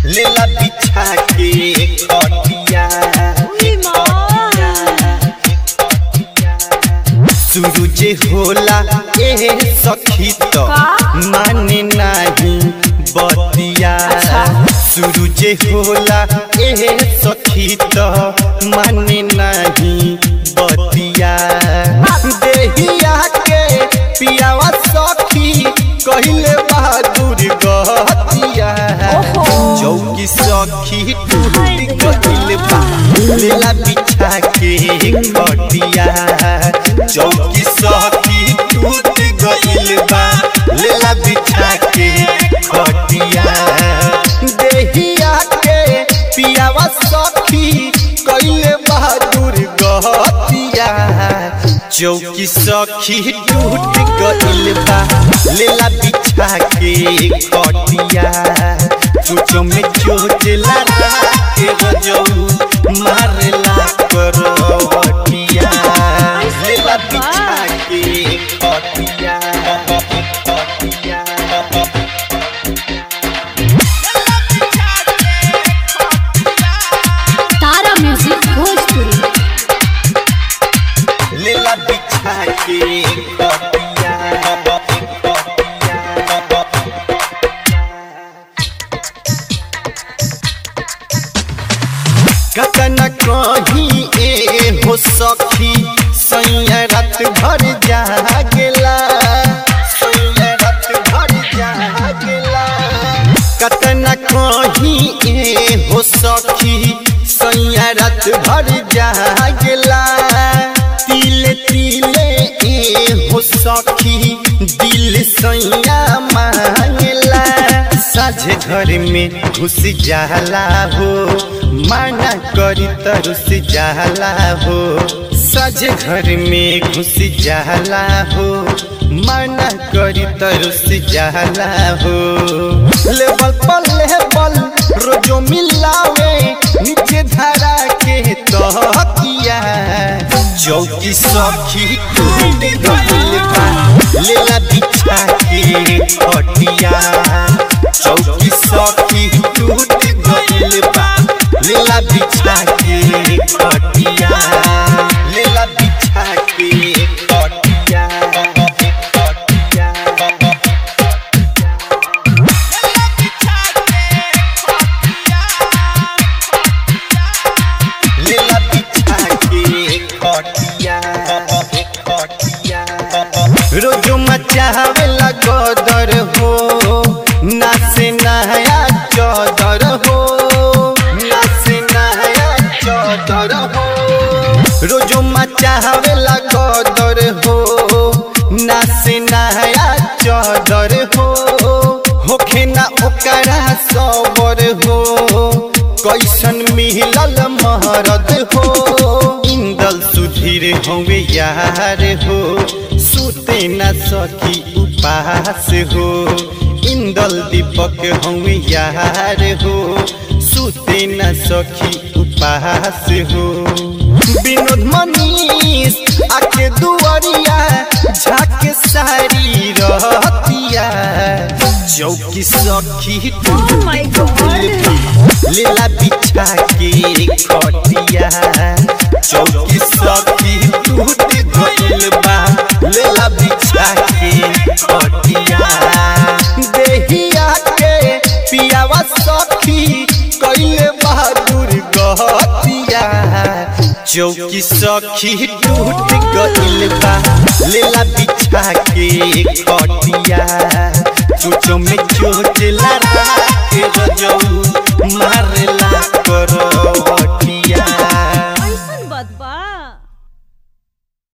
लेला बिछा के कटिया सूरज होला ए सखी तो माने नाही बतिया सूरज होला ए सखी तो माने नाही बतिया देहिया के पियावा सखी कहिले बहादुर गतिया चौकी सखी टूट गइल बा लेला बिछा के कटिया चौकी सखी टूट गइल बा लेला बिछा के कटिया देहिया के पियावा सखी कइले बहादुर गतिया चौकी सखी टूट गइल बा लेला बिछा के कटिया चोचो में चोचला के रजौ मारला करवटिया लेला बिछा के कटिया कटिया तारा म्यूजिक भोजपुरी लेला बिछा के कटिया कतन कहीं ए हो सखी सैया रात भर जागेला सैया रात भर जागेला कतन कहीं ए हो सखी सैया रात भर जागेला तिले तिले ए हो सखी दिल सैया मांगेला साझे घर में घुस जाला हो माना करी तरुस जाला हो साझे घर में घुस जाला हो माना करी तरुस जाला हो लेवल पर लेवल रोजो मिलावे नीचे धरा के तहकिया चौकी सखी टूट गइल बा लेला बिछा के खटिया चौकी सखी टूट गइल बा लेला बिछा के खटिया लेला बिछा के खटिया खटिया लेला बिछा के खटिया खटिया रोजो मचावेला गदर हो नासे नया चौदर हो नासे नया चौदर हो रोजो मचावेला गदर हो नासे नया चौदर हो होखे ना ओकरा सबर हो कैसन मिलल महरद हो इंदल सुधीर होवे यार हो सुते न सकी उपास हो इंदल दीपक होवे यार हो सुते न सखी उपास हो विनोद मनीष आके दुआरिया झाके सारी रहतिया चौकी सखी टूट गइल बा लेला बिछा के खटिया चौकी सखी टूट गइल बा लेला बिछा के खटिया देहिया के पियावा सखी कइले बहादुर गतिया चौकी सखी टूट गइल बा लेला बिछा के खटिया चोचो में चोचला के रजौ मार